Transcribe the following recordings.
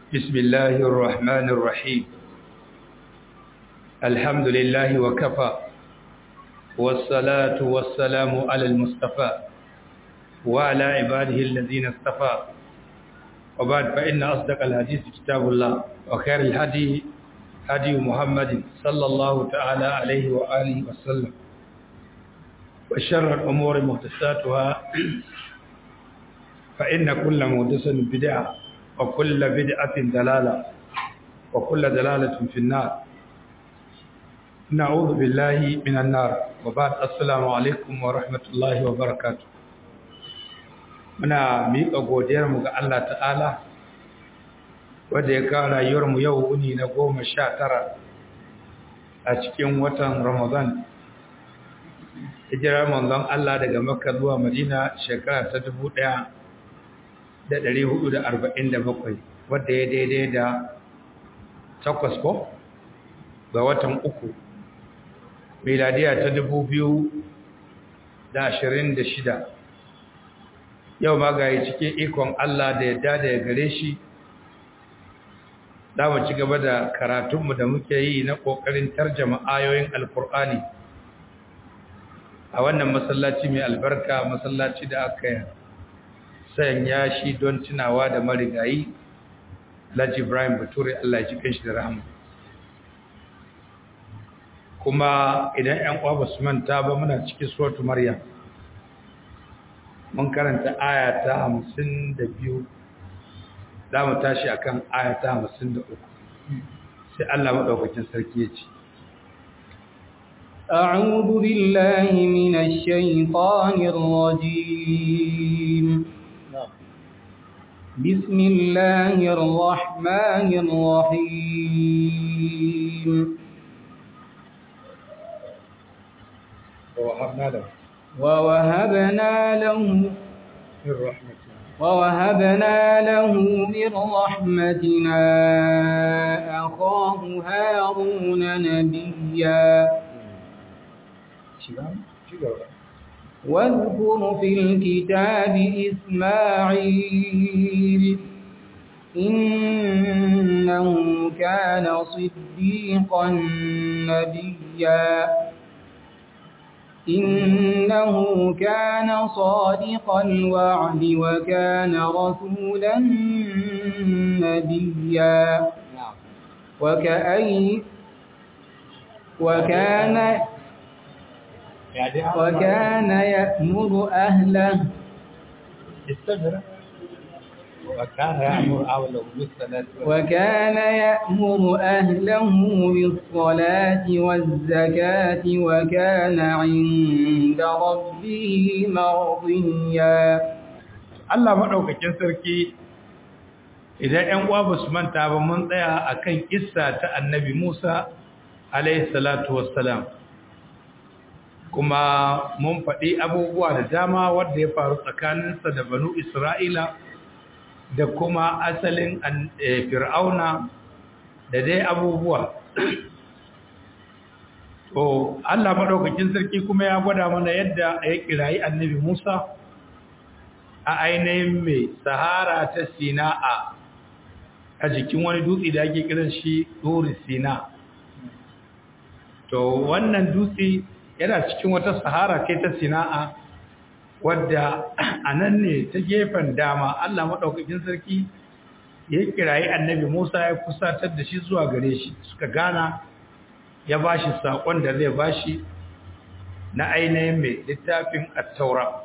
بسم الله الرحمن الرحيم الحمد لله وكفى والصلاة والسلام على المصطفى وعلى عباده الذين اصطفى وبعد فإن أصدق الحديث كتاب الله وخير الهدي هدي محمد صلى الله تعالى عليه وآله وسلم وشر الأمور محدثاتها فإن كل محدث بدعة وكل بدعة دلالة وكل دلالة في النار نعوذ بالله من النار وبعد السلام عليكم ورحمة الله وبركاته muna miƙa godiyarmu ga Allah ta'ala wadda ya kawo rayuwarmu yau wuni na goma sha tara a cikin watan ramadan hijirar manzon Allah daga makka zuwa madina shekara ta dubu ɗaya da ɗari hudu da arba'in da bakwai wadda ya daidai da takwas ko ga watan uku miladiya ta dubu biyu da ashirin da shida yau ma ga cikin ikon Allah da yadda da ya gare shi za mu ci gaba da karatunmu da muke yi na ƙoƙarin tarjama ayoyin alkur'ani a wannan masallaci mai albarka masallaci da aka sanya shi don tunawa da marigayi Laji Ibrahim Bature Allah ya cikin shi da rahama kuma idan 'yan uwa ba su manta ba muna cikin suratu Maryam mun karanta aya ta hamsin da biyu za mu tashi akan aya ta hamsin da uku sai Allah maɗaukakin sarki ya ce أعوذ بالله من الشيطان الرجيم بسم الله الرحمن الرحيم ووهبنا له ووهبنا له من رحمتنا ووهبنا له من رحمتنا أخاه هارون نبيا واذكر في الكتاب إسماعيل إنه كان صديقا نبيا إنه كان صادق الوعد وكان رسولا نبيا وكأي وكان وكان يأمر أهله استمر وكان يأمر أهله بالصلاة وكان يأمر أهله بالصلاة والزكاة وكان عند ربه مرضيا Allah maɗaukakin sarki idan ‘yan uwa ba su manta ba mun tsaya a kan ƙissa ta annabi Musa alaihi salatu wassalam kuma mun faɗi abubuwa da dama wadda ya faru tsakaninsa da banu Isra'ila da kuma asalin fir'auna da dai abubuwa to Allah maɗaukakin sarki kuma ya gwada mana yadda ya kirayi annabi Musa a ainihin mai sahara ta sina'a a jikin wani dutse da ake kiran shi duri sina to wannan dutse yana cikin wata sahara kai ta sina'a wadda a nan ne ta gefen dama Allah maɗaukakin sarki ya kirayi annabi Musa ya kusatar da shi zuwa gare shi suka gana ya ba shi saƙon da zai ba shi na ainihin mai littafin attaura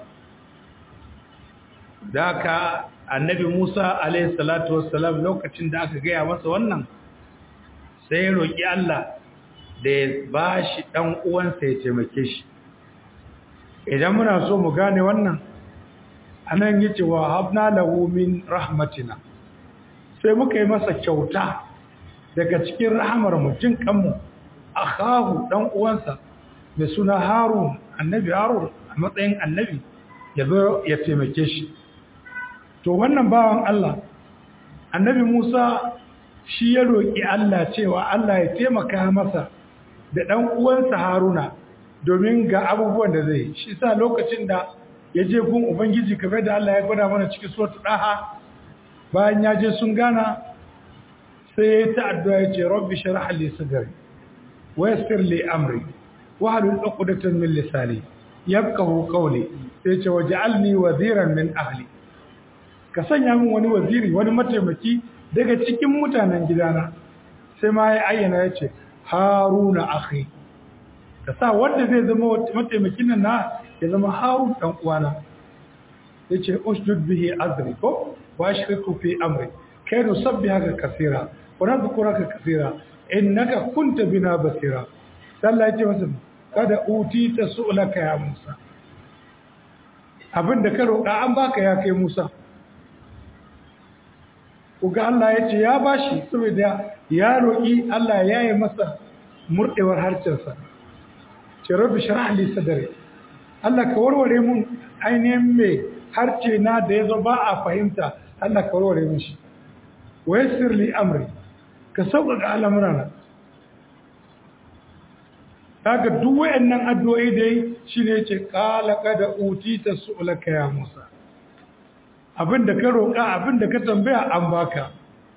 da ka annabi Musa alaihi salatu wassalam lokacin da aka gaya masa wannan sai ya roƙi Allah da ya ba shi ɗan uwansa ya taimake shi idan muna so mu gane wannan anan yace wa habna lahu min rahmatina sai muka yi masa kyauta daga cikin rahamar mu jin kanmu akhahu dan uwansa da suna harun annabi harun a matsayin annabi ya zo ya taimake shi to wannan bawan Allah annabi Musa shi ya roki Allah cewa Allah ya taimaka masa da dan uwansa Haruna domin ga abubuwan da zai shi sa lokacin da ya je gun ubangiji kamar da Allah ya gwada mana cikin suratul daha bayan ya je sun gana sai ta addu'a ya ce rabbi shrah li sadri wa yassir li amri wa halul 'uqdatan min lisani yafqahu qawli sai ce waj'alni waziran min ahli ka sanya min wani waziri wani mataimaki daga cikin mutanen gidana sai ma ya ayyana ya ce haruna akhi ka sa wanda zai zama mataimakin nan na ya zama harun dan uwana yace usjud bihi azri ko wa ashriku fi amri kai nusabbihaka kaseera wa nadhkuraka kaseera innaka kunta bina basira sallah yace masa kada utita su'laka ya Musa abinda ka roƙa an baka ya kai Musa uga Allah ya ce ya bashi saboda ya roƙi Allah ya yi masa murɗewar harcensa ce rabbi shrah li sadri Allah ka warware mun ainihin mai harce na da yazo ba a fahimta Allah ka warware mun shi wa yassir li amri ka sauƙaƙa al'amurana kaga duk wayannan addu'o'i da yi shine yace qala qad utita su'laka ya Musa abinda ka roƙa abinda ka tambaya an baka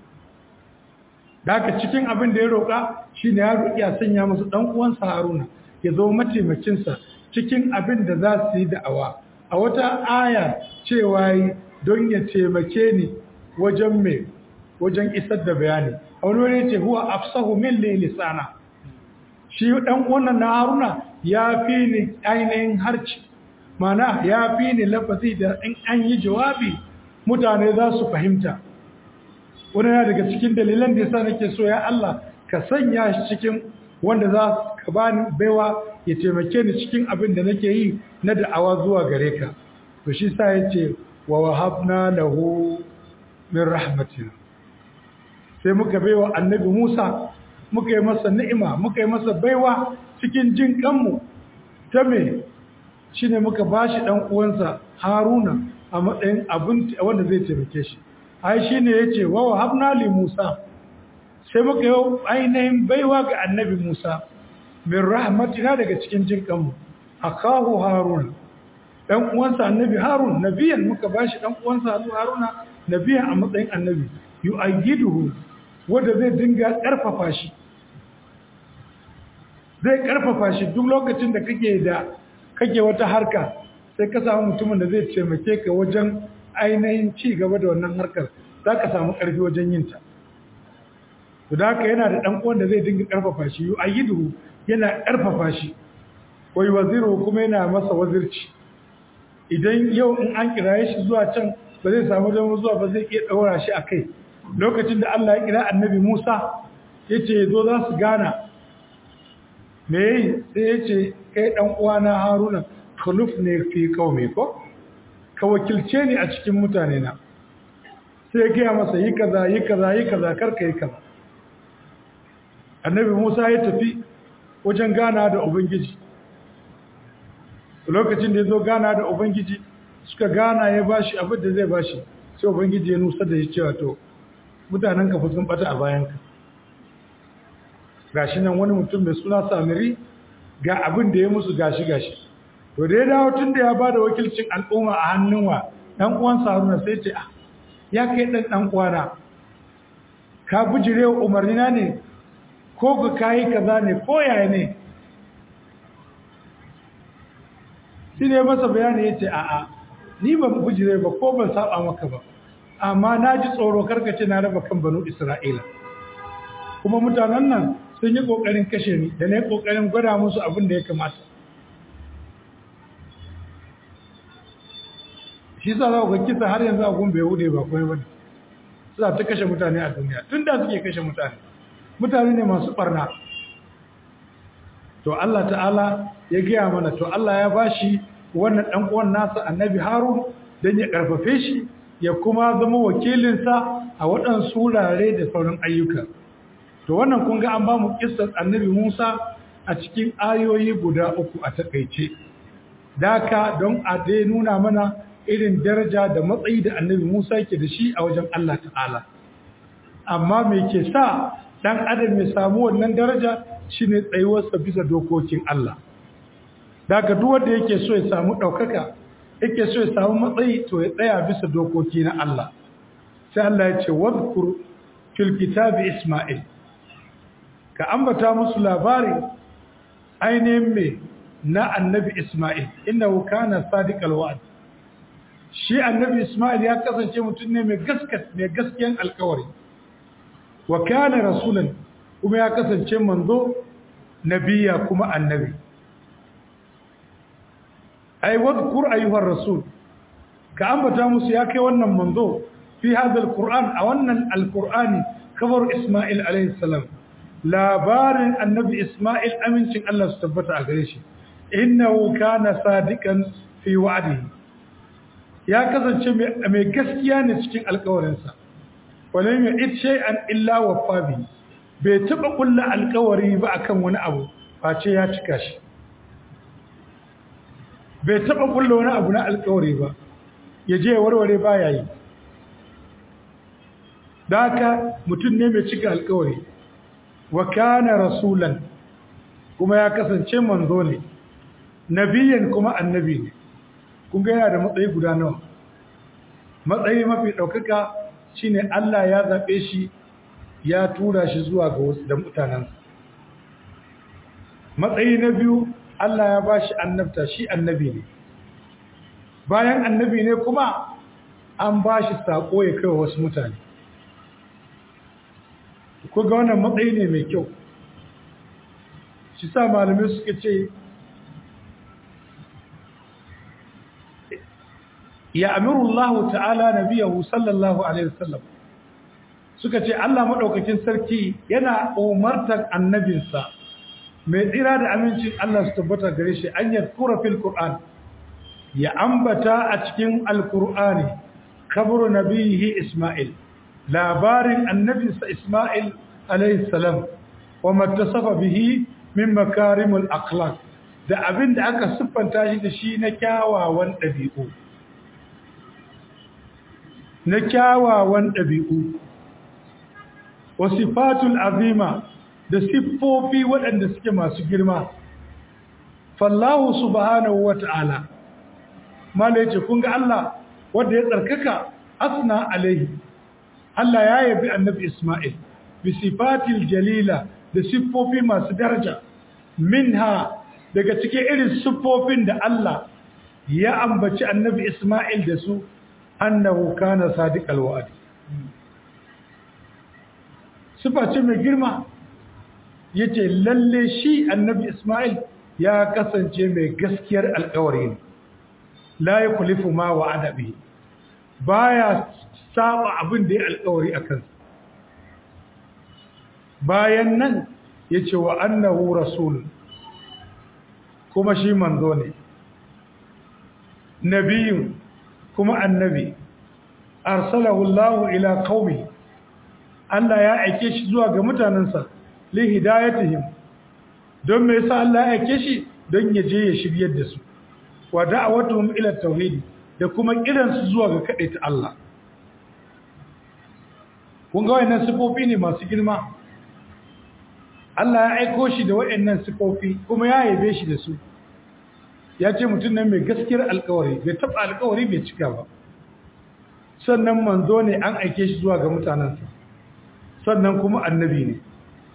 daga cikin abin da ya roƙa shine ya roƙi a sanya musu dan uwansa Haruna ya zo mataimakin sa cikin abin da za su yi da'awa a wata aya cewa don ya taimake ni wajen me wajen isar da bayani a wani wani ce huwa afsahu min lisana shi ɗan wannan na haruna ya fi ni ainihin harci mana ya fi ni lafazi da in an yi jawabi mutane za su fahimta wani yana daga cikin dalilan da yasa nake so ya Allah ka sanya shi cikin wanda za ka bani baiwa ya taimake ni cikin abin da nake yi na da'awa zuwa gare ka to shi sa yace wa wahabna lahu min rahmatina sai muka baiwa annabi Musa muka yi masa ni'ima muka yi masa baiwa cikin jin kanmu ta me shine muka bashi dan uwansa Haruna a matsayin abin wanda zai taimake shi ai shine yace wa wahabna li Musa sai muka yi ainihin baiwa ga annabi Musa min rahmatina daga cikin jin kanmu akahu Harun dan uwansa annabi Harun nabiyan muka bashi dan uwansa Haruna nabiyan a matsayin annabi yu'ayyiduhu wanda zai dinga karfafa shi zai karfafa shi duk lokacin da kake da kake wata harka sai ka samu mutumin da zai taimake ka wajen ainihin ci gaba da wannan harkar za ka samu ƙarfi wajen yin ta to da haka yana da ɗan uwan da zai dinga karfafa shi yu ayyidu yana karfafa shi wai waziru kuma yana masa wazirci idan yau in an kiraye shi zuwa can ba zai samu damar zuwa ba zai iya ɗaura shi a kai lokacin da Allah ya kira annabi Musa ya ce zo za su gana me yi sai ya ce kai ɗan uwana haruna khuluf ne fi kaume ko ka wakilce ni a cikin mutane na sai ya gaya masa yi kaza yi kaza yi kaza karka yi kaza annabi musa ya tafi wajen gana da ubangiji lokacin da ya zo gana da ubangiji suka gana ya bashi abin da zai bashi sai ubangiji ya nusa da shi cewa to mutanen ka sun bata a bayanka gashi nan wani mutum mai suna samiri ga abin da ya musu gashi gashi to da ya dawo tun da ya ba da wakilcin al'umma a hannun wa ɗan uwan haruna sai ce ah ya kai ɗan ɗan uwana ka bujire wa umarnina ne ko ka kayi kaza ne ko yaya ne shi ne masa bayani ya ce a'a ni ban bujire ba ko ban saba maka ba amma na ji tsoro karkace na raba kan banu isra'ila kuma mutanen nan sun yi ƙoƙarin kashe ni da na yi ƙoƙarin gwada musu abin da ya kamata shi sa za ku kisa har yanzu agun bai hude ba kuma ba suna ta kashe mutane a duniya tun da suke kashe mutane mutane ne masu barna to Allah ta'ala ya gaya mana to Allah ya bashi wannan ɗan uwan nasa annabi harun don ya ƙarfafe shi ya kuma zama wakilinsa a waɗansu wurare da sauran ayyuka to wannan kun ga an ba mu kissar annabi Musa a cikin ayoyi guda uku a takaice daka don a dai nuna mana irin daraja da matsayi da annabi Musa yake da shi a wajen Allah ta'ala amma me ke sa dan adam ya samu wannan daraja shine tsayuwarsa bisa dokokin Allah daka duk wanda yake so ya samu daukaka yake so ya samu matsayi to ya tsaya bisa dokoki na Allah sai Allah ya ce wadhkur fil kitabi isma'il ka ambata musu labari ainihin me na annabi isma'il innahu kana sadiqal wa'd shi annabi isma'il ya kasance mutum ne mai gaskat mai gaskiyan alkawari wa kana rasulan kuma ya kasance manzo nabiya kuma annabi ai wadhkur ayyuhar rasul ka ambata musu ya kai wannan manzo fi hadha alquran a wannan alqurani kabar isma'il alayhi salam labarin annabi isma'il amincin Allah su tabbata a gare shi innahu kana sadiqan fi wa'dihi ya kasance mai gaskiya ne cikin alkawarinsa walam yu'id shay'an illa waffa bihi bai taba kulla alkawari ba akan wani abu face ya cika shi bai taba kulla wani abu na alkawari ba ya je warware baya yi daka mutum ne mai cika alkawari wa kana rasulan kuma ya kasance manzo ne nabiyan kuma annabi ne kun ga yana da matsayi guda nawa matsayi mafi ɗaukaka shine Allah ya zaɓe shi ya tura shi zuwa ga wasu da mutanensa matsayi na biyu Allah ya ba shi annabta shi annabi ne bayan annabi ne kuma an ba shi saƙo ya kai wasu mutane ku ga wannan matsayi ne mai kyau shi sa malamai suka ce ya amiru Allah ta'ala nabiyahu sallallahu alaihi wasallam suka ce Allah madaukakin sarki yana umartar annabinsa mai tsira da amincin Allah su tabbata gare shi an yadkura fil Qur'an ya ambata a cikin alqur'ani kabru nabihi Isma'il labarin annabinsa Isma'il alaihi salam wa mattasafa bihi min makarimul akhlaq da abin da aka siffanta shi da shi na kyawawan ɗabi'u na kyawawan ɗabi'u wa sifatul azima da siffofi waɗanda suke masu girma fallahu subhanahu wa ta'ala mala yace kun ga Allah wanda ya tsarkaka asna alaihi Allah ya yabi annabi Isma'il bi sifatil jalila da siffofi masu daraja minha daga cikin irin siffofin da Allah ya ambaci annabi Isma'il da su annahu kana sadiqal wa'd sifa ce mai girma yace lalle shi annabi Isma'il ya kasance mai gaskiyar alƙawari ne la yukhlifu ma wa'ada bihi baya saba abin da ya alƙawari akan bayan nan yace wa annahu rasul kuma shi manzo ne nabiyun kuma annabi arsalahu Allah ila qaumi Allah ya aike shi zuwa ga mutanansa li hidayatihim don me yasa Allah ya aike shi don ya je ya shiryar da su wa da'awatuhum ila tauhid da kuma kiran su zuwa ga kadaita Allah kun ga wayannan sifofi ne masu girma Allah ya aiko shi da wayannan sifofi kuma ya yabe shi da su ya ce mutum nan mai gaskiyar alkawari bai taɓa alkawari bai cika ba sannan manzo ne an aike shi zuwa ga mutanensa sannan kuma annabi ne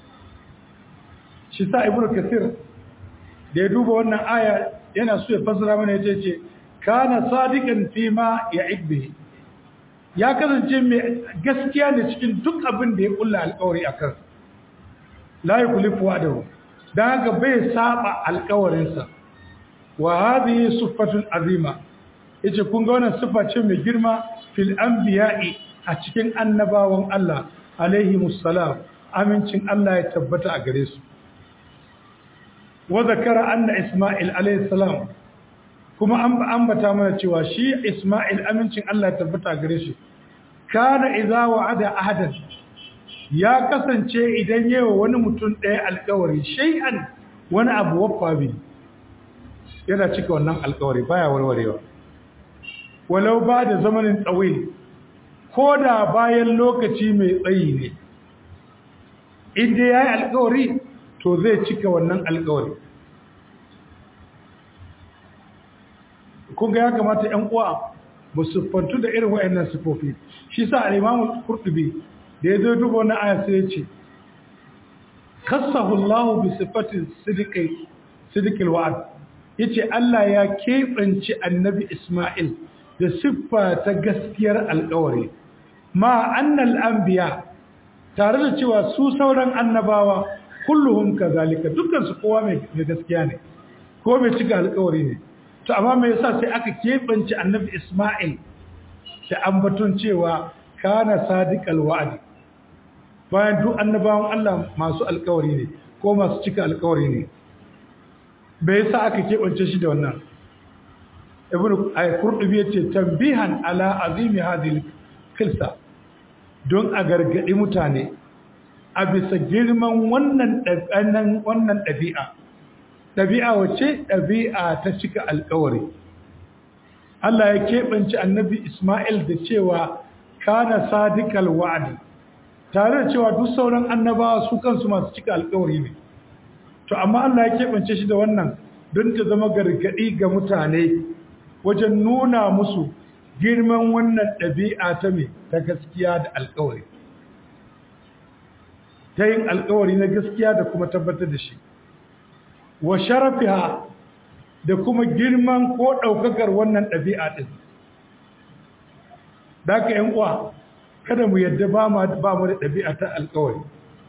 shi sa ibnu kasir da ya duba wannan aya yana so ya fassara mana ya ce kana sadiqan fi ma ya'id ya kasance mai gaskiya ne cikin duk abin da ya kulla alkawari akan la yukhlifu wa'dahu dan haka bai saba alkawarinsa wa hadhihi siffatun azima yace kun ga wannan sifa ce mai girma fil anbiya'i a cikin annabawan Allah alaihi musallam amincin Allah ya tabbata a gare su wa zakara anna isma'il alaihi salam kuma an ambata mana cewa shi isma'il amincin Allah ya tabbata a gare shi kana idza wa'ada ahadan ya kasance idan yawa wani mutum ɗaya alƙawari shay'an wani abu waffa bi yana cika wannan alƙawari baya warwarewa walau ba da zamanin tsawil ko da bayan lokaci mai tsayi ne inda ya yi alkawari to zai cika wannan alkawari kunga ya kamata ‘yan uwa ba su fantu da irin wa'annan sifofi shi sa al'imamun kurtubi da ya zo duba wani aya sai ya ce kassahu Allah bi sifatin sidiqi sidiqil wa'd yace Allah ya keɓance annabi Isma'il da siffa ta gaskiyar alƙawari ma annal anbiya tare da cewa su sauran annabawa kulluhum kazalika dukkan su kowa mai gaskiya ne ko mai cika alƙawari ne to amma me yasa sai aka keɓance annabi Isma'il da ambaton cewa kana sadiqal wa'd bayan duk annabawan Allah masu alƙawari ne ko masu cika alƙawari ne bai yasa aka keɓance shi da wannan ibnu ay-qurtubi yace tambihan ala azimi hadhihi kilsa don a gargadi mutane a bisa girman wannan ɗabi'an wannan ɗabi'a ɗabi'a wace ɗabi'a ta cika alƙawari Allah ya keɓance annabi Ismail da cewa kana sadiqal wa'di tare da cewa duk sauran annabawa su kansu masu cika alƙawari ne to amma Allah ya keɓance shi da wannan don ta zama gargaɗi ga mutane wajen nuna musu girman wannan ɗabi'a ta mai ta gaskiya da alƙawari ta yin alƙawari na gaskiya da kuma tabbatar da shi wa sharafiha da kuma girman ko ɗaukakar wannan ɗabi'a ɗin da ka ‘yan uwa kada mu yadda ba mu da ɗabi'a ta alƙawari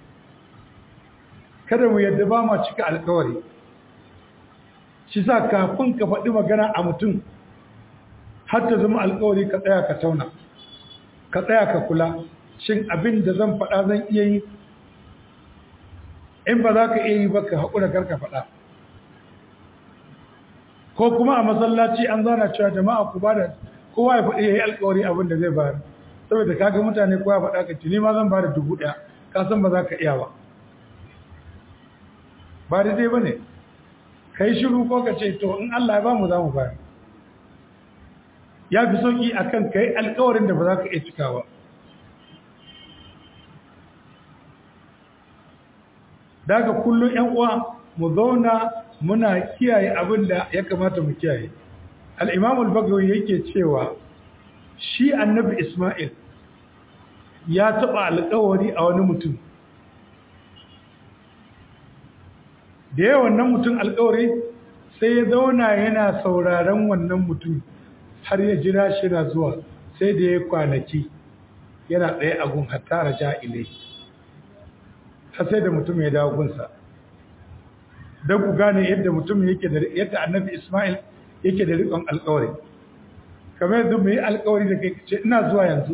kada mu yadda ba ma cika alƙawari shi sa kafin ka faɗi magana a mutum har ta zama alƙawari ka tsaya ka tauna ka tsaya ka kula shin abin da zan faɗa zan iya yi in ba za ka iya yi ba ka haƙura karka faɗa ko kuma a masallaci an zana cewa jama'a ku ba da kowa ya faɗi ya yi alƙawari abin da zai bayar saboda kaga mutane kowa ya faɗa ka ce ni ma zan ba da dubu ɗaya ka san ba za ka iya ba ba daidai ba ne ka yi shiru ko ka ce to in Allah ya ba mu za mu bayar ya fi sauƙi a kan ka yi alƙawarin da ba za ka iya cikawa daga kullum ‘yan uwa mu zauna muna kiyaye abin da ya kamata mu kiyaye al'imamul bagawi yake cewa shi annabi ismail ya taɓa alƙawari a wani mutum da yawan wannan mutum alƙawari sai ya zauna yana sauraron wannan mutum har ya jira shi na zuwa sai da ya kwanaki yana tsaye a gun hatta raja ilai har sai da mutum ya dawo gunsa don ku gane yadda mutum yake da yadda annabi Ismail yake da riƙon alƙawari kamar yadda mai alƙawari da kai ce ina zuwa yanzu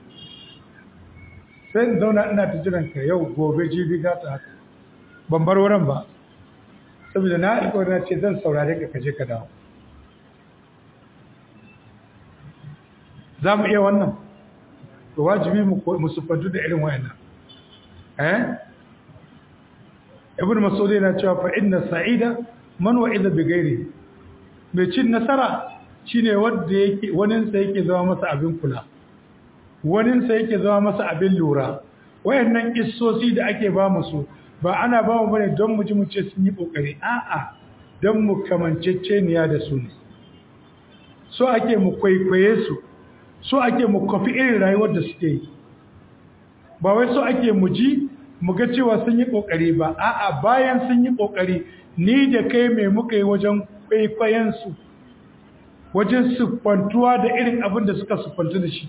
sai in zauna ina ta jiran ka yau gobe jibi gata haka ban bar wurin ba saboda na alƙawari na ce zan saurare ka kaje ka dawo za mu iya wannan to wajibi mu sufantu da irin wayannan eh ibn mas'ud yana cewa fa inna sa'ida man wa'ida bi ghairi mai cin nasara shine wanda yake wanin sa yake zama masa abin kula wanin sa yake zama masa abin lura wayannan kissosi da ake ba musu ba ana ba mu bane don mu ji mu ce sun yi kokari a'a don mu kamanceceniya da su ne so ake mu kwaikwaye su so ake mu kofi irin rayuwar da suke yi ba wai so ake mu ji mu ga cewa sun yi kokari ba a'a bayan sun yi kokari ni da kai mai muka yi wajen kwaikwayen su wajen siffantuwa da irin abin da suka siffantu da shi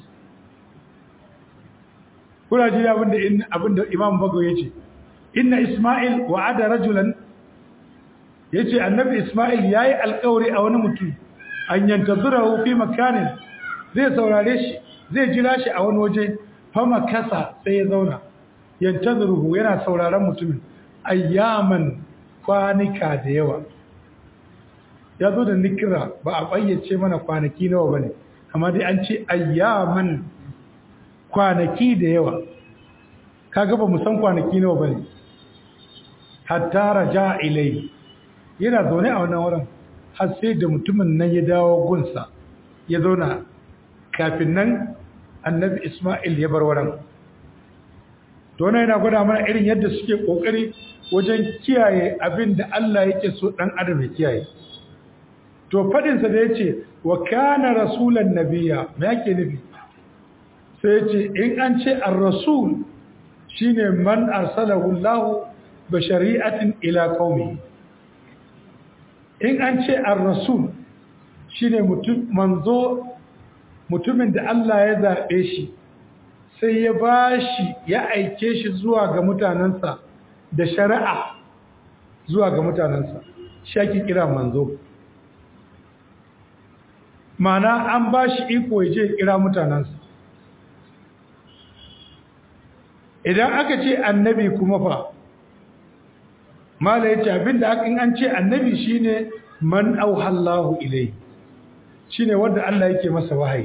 kuna ji abin da abin da Imam Bago yace inna Isma'il wa'ada rajulan yace annabi Isma'il yayi alƙawari a wani mutum an yantazurahu fi makanin zai saurare shi zai jira shi a wani waje fama kasa sai ya zauna yantaziruhu yana sauraron mutumin ayyaman kwanika da yawa ya zo da nikira ba a bayyace mana kwanaki nawa bane amma dai an ce ayyaman kwanaki da yawa kaga ba mu san kwanaki nawa bane hatta raja ilai yana zaune a wannan wurin har sai da mutumin nan ya dawo gunsa ya zauna kafin nan annabi Ismail ya bar wurin to wannan yana gwada mana irin yadda suke kokari wajen kiyaye abin da Allah yake so dan adam ya kiyaye to fadin sa da yace wa kana rasulan nabiyya me yake nufi sai yace in an ce ar-rasul shine man arsalahu Allah bi shari'atin ila qaumi in an ce ar-rasul shine mutum manzo mutumin da Allah ya zabe shi sai ya bashi ya aike shi zuwa ga mutanansa da shari'a zuwa ga mutanansa shi ake kira manzo mana an bashi iko ya je kira mutanansa idan aka ce annabi kuma fa mala yace abinda aka in an ce annabi shine man auhallahu ilai shine wanda Allah yake masa wahayi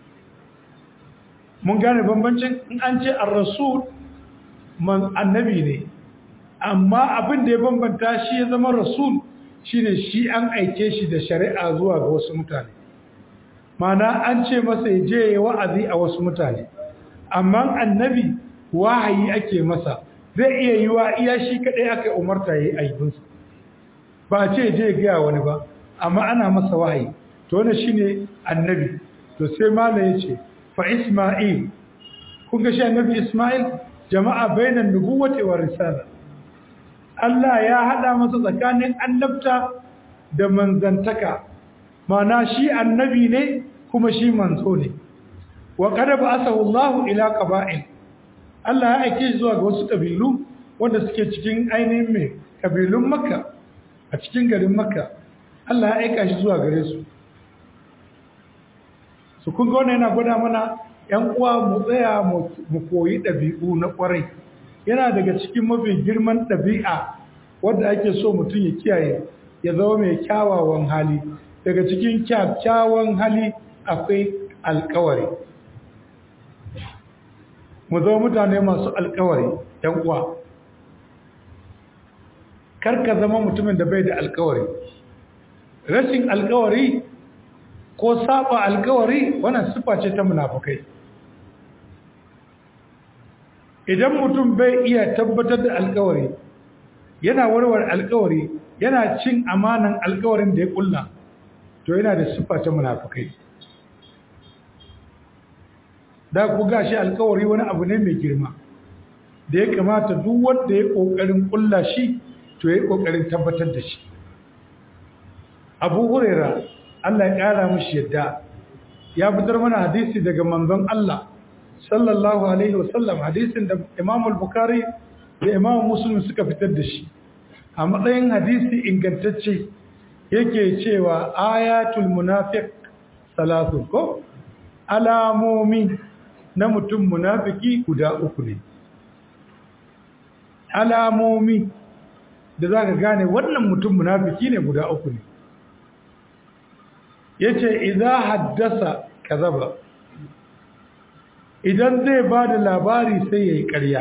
mun gane bambancin in an ce ar-rasul man annabi ne amma abin da ya bambanta shi ya zama rasul shine shi an aike shi da shari'a zuwa ga wasu mutane mana an ce masa ya je wa'azi a wasu mutane amma annabi wahayi ake masa zai iya yi wa iya shi kaɗai aka umarta ya yi aibinsa ba ce je gaya wani ba amma ana masa wahayi to wani shi ne annabi to sai mala ya ce fa isma'il kun ga shi annabi isma'il jama'a bainan nubuwati wa risala Allah ya haɗa masa tsakanin annabta da manzantaka mana shi annabi ne kuma shi manzo ne wa qad ba'athahu Allahu ila qaba'il Allah ya aike zuwa ga wasu ƙabilu wanda suke cikin ainihin mai ƙabilun Makka a cikin garin Makka Allah ya aika shi zuwa gare su su kun ga wannan yana gwada mana ‘yan uwa mu tsaya mu koyi ɗabi'u na ƙwarai yana daga cikin mafi girman ɗabi'a wadda ake so mutum ya kiyaye ya zama mai kyawawan hali daga cikin kyakkyawan hali akwai alkawari mu zama mutane masu alkawari ‘yan uwa karka zama mutumin da bai da alkawari rashin alkawari ko saba alkawari wannan sifa ce ta munafukai idan mutum bai iya tabbatar da alkawari yana warware alkawari yana cin amanan alkawarin da ya kulla to yana da sifa ta munafukai da ku gashi alkawari wani abu ne mai girma da ya kamata duk wanda ya kokarin kulla shi to ya kokarin tabbatar da shi Abu Huraira Allah ya kara mishi yadda ya fitar mana hadisi daga manzon Allah sallallahu alaihi wasallam hadisin da Imam al-Bukhari da Imam Muslim suka fitar da shi a matsayin hadisi ingantacce yake cewa ayatul munafiq salatu ko alamomi na mutum munafiki guda uku ne alamomi da za ka gane wannan mutum munafiki ne guda uku ne ya ce idan haddasa kazaba idan zai ba da labari sai ya yi ƙarya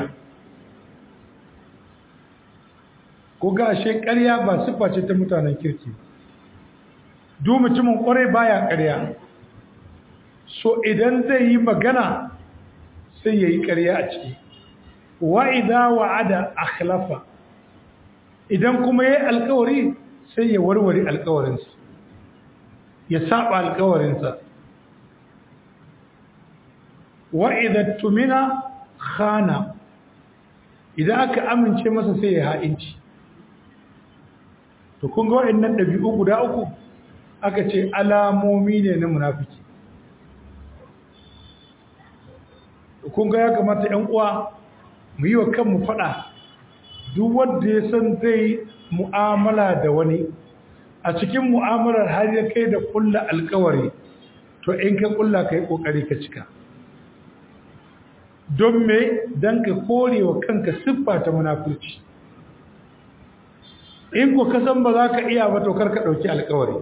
ko gashe ƙarya ba siffa ce ta mutanen kirki duk mutumin ƙwarai baya ƙarya so idan zai yi magana sai ya yi ƙarya a ciki wa'ida wa'ada akhlafa idan kuma ya yi alkawari sai ya warware alkawarinsa ya saba alkawarinsa wa'ida tumina khana idan aka amince masa sai ya ha'inci to kun ga waɗannan ɗabi'u guda uku aka ce alamomi ne na munafiki kun ga ya kamata ‘yan uwa mu yi wa kanmu faɗa duk wanda ya san zai mu'amala da wani a cikin mu'amalar har ya kai da kulla alkawari to in ka kulla ka yi ƙoƙari ka cika don me don ka kore wa kanka siffa ta munafurci in ko ka san ba za ka iya ba to kar ka ɗauki alkawari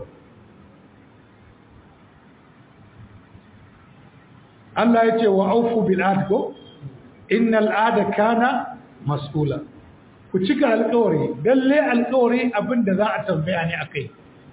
Allah ya ce wa aufu bil adko innal ada kana mas'ula ku cika alƙawari dalle alƙawari abinda za a tambaya ne akai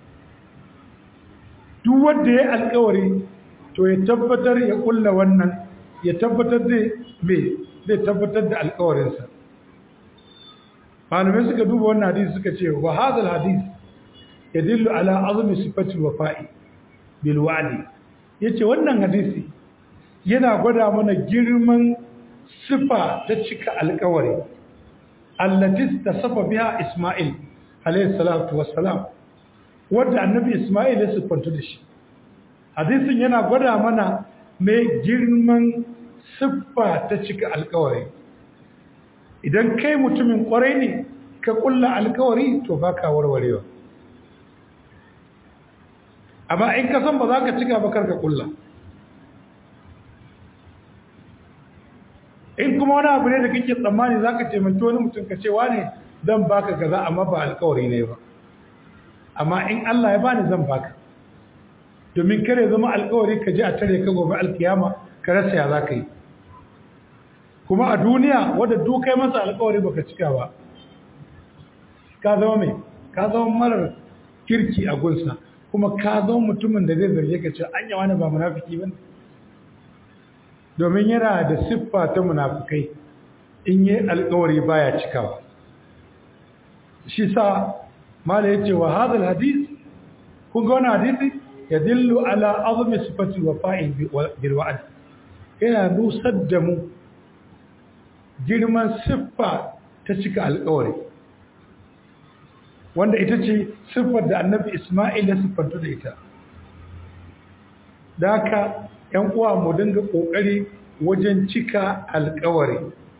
duk wanda ya alƙawari to ya tabbatar ya kulla wannan ya tabbatar da me zai tabbatar da alƙawarinsa malamai suka duba wannan hadisi suka ce wa hadal hadis yadullu ala azmi sifati wafa'i bil wa'di yace wannan hadisi yana gwada mana girman sifa ta cika alkawari allati tasafa biha isma'il alayhi salatu wassalam wanda annabi isma'il ya sifantu da shi hadisin yana gwada mana mai girman siffa ta cika alkawari idan kai mutumin kwarai ne ka kulla alkawari to baka warwarewa amma in ka san ba za ka cika ba karka kulla in kuma wani abu ne da kake tsammani za ka taimaki wani mutum ka ce wane zan baka gaza amma ba alkawari ne ba amma in Allah ya bani zan baka domin kare zama alkawari ka je a tare ka gobe alkiyama ka rasa ya za ka yi kuma a duniya wadda dukai masa alkawari baka cika ba ka zama mai ka zama marar kirki a gunsa kuma ka zama mutumin da zai zarge ka ce an yawa ne ba munafiki ba domin yana da siffa ta munafikai in yi alkawari baya cikawa shi sa mala yace wa hadal hadith kun ga wannan hadisi yadillu ala azmi sifati wafa'i bil wa'd yana nusar da mu girman siffa ta cika alkawari wanda ita ce siffar da annabi Ismail ya siffanta da ita da haka ‘yan uwa mu dinga ƙoƙari wajen cika alkawari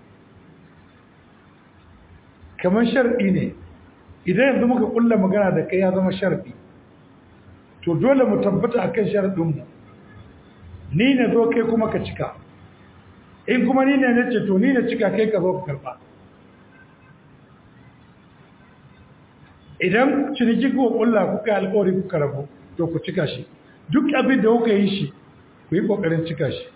kamar sharɗi ne idan yanzu muka ƙulla magana da kai ya zama sharɗi to dole mu tabbata akan sharɗinmu ni na zo kai kuma ka cika in kuma ni ne na ce to ni na cika kai ka zo ka karɓa idan ciniki kuwa kulla kuka alkawari kuka rabu to ku cika shi duk abin da kuka yi shi ku yi kokarin cika shi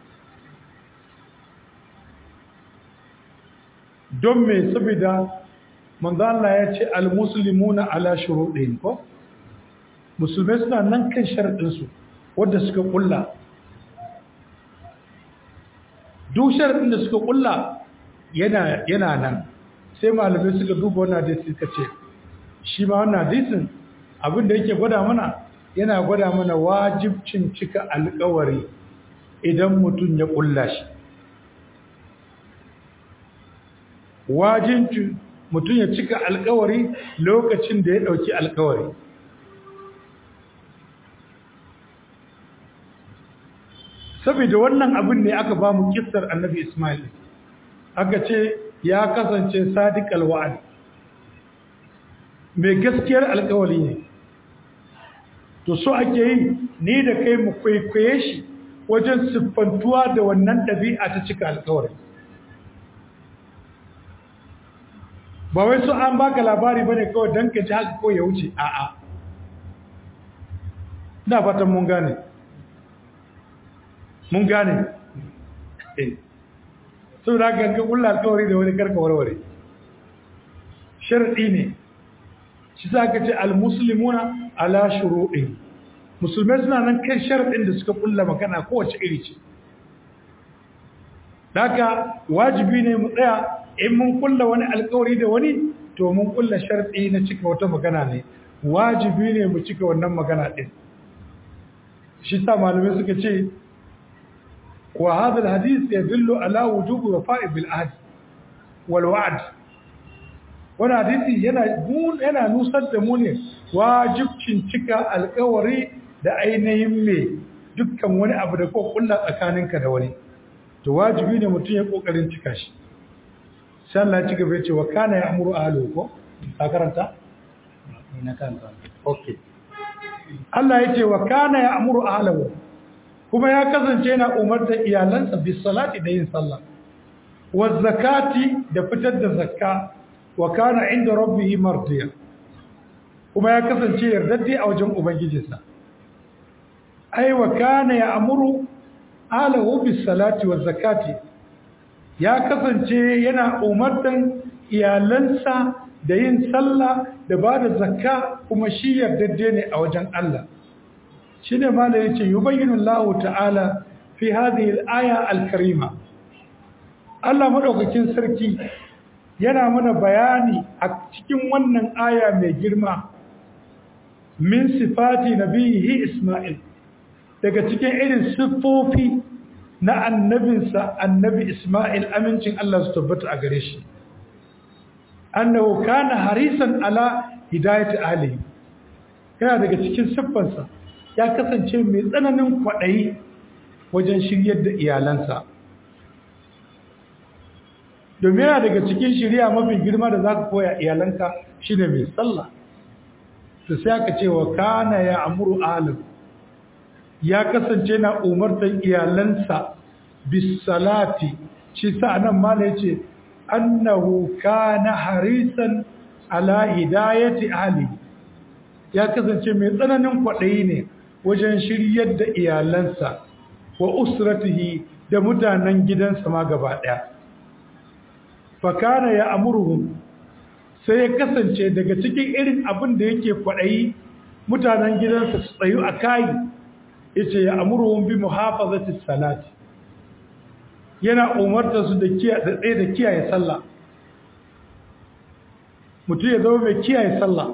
don me saboda manzo Allah ya ce almuslimuna ala shuruɗin ko musulmai suna nan kan sharadin su wanda suka kulla duk sharadin da suka kulla yana yana nan sai malamai suka duba wannan da suka ce shi ma wannan hadisin abin da yake gwada mana yana gwada mana wajibcin cika alkawari idan mutum ya kulla shi wajibcin mutum ya cika alkawari lokacin da ya dauki alkawari saboda wannan abin ne aka ba mu kissar annabi Ismail aka ce ya kasance sadiq alwa'd mai gaskiyar alkawali ne to so ake yi ni da kai mu kwaikwaye shi wajen siffantuwa da wannan ɗabi'a ta cika alkawari ba wai so an baka labari bane kawai don ka ji haka ko ya wuce a'a na fatan mun gane mun gane sau da ganga kulla alkawari da wani karka warware sharaɗi ne shi za ka ce almuslimuna ala shuru'in musulmai suna nan kan sharaɗin da suka kulla magana kowace iri ce daga wajibi ne mu tsaya in mun kulla wani alkawari da wani to mun kulla sharaɗi na cika wata magana ne wajibi ne mu cika wannan magana ɗin shi sa malamai suka ce wa hadha alhadith yadullu ala wujubi wafa'i bil ahd wal wa'd wani hadisi yana yana nusar da mu ne wajibcin cika alkawari da ainihin me dukkan wani abu da ko kulla tsakaninka da wani to wajibi ne mutum ya kokarin cika shi sai Allah ya ci gaba ya ce wa kana ya'muru ahlihi ko ka karanta na kanka okay Allah ya ce wa kana ya'muru ahlihi kuma ya kasance yana umartar iyalansa bis salati da yin sallah wa zakati da fitar da zakka wa kana inda rabbihi mardiya kuma ya kasance yardadde a wajen ubangijinsa ai wa kana ya'muru ahlihi bis salati wa zakati ya kasance yana umartan iyalansa da yin sallah da ba da zakka kuma shi yardadde ne a wajen Allah shi ne ma da ya ce yubayyinu Allah ta'ala fi hadhihi al-aya al-karima Allah madaukakin sarki yana mana bayani a cikin wannan aya mai girma min sifati nabihi Isma'il daga cikin irin siffofi na annabinsa annabi Ismail amincin Allah su tabbata a gare shi annahu kana harisan ala hidayati ahli yana daga cikin siffansa ya kasance mai tsananin kwaɗayi wajen shiryar da iyalansa domin yana daga cikin shirya mafi girma da za ka koya iyalanka shi ne mai sallah to sai aka ce wa kana ya amuru alim ya kasance na umartar iyalansa bisalati shi sa nan mala yace annahu kana harisan ala hidayati ahli ya kasance mai tsananin kwaɗayi ne wajen shiryar da iyalansa wa usratihi da mutanen gidansa ma gaba ɗaya fakana ya amurhum sai ya kasance daga cikin irin abin da yake kwaɗayi mutanen gidansa su tsayu a kayi yace ya amurhum bi muhafazati salati yana umarta su da tsaye da kiyaye sallah mutum ya zama mai kiyaye sallah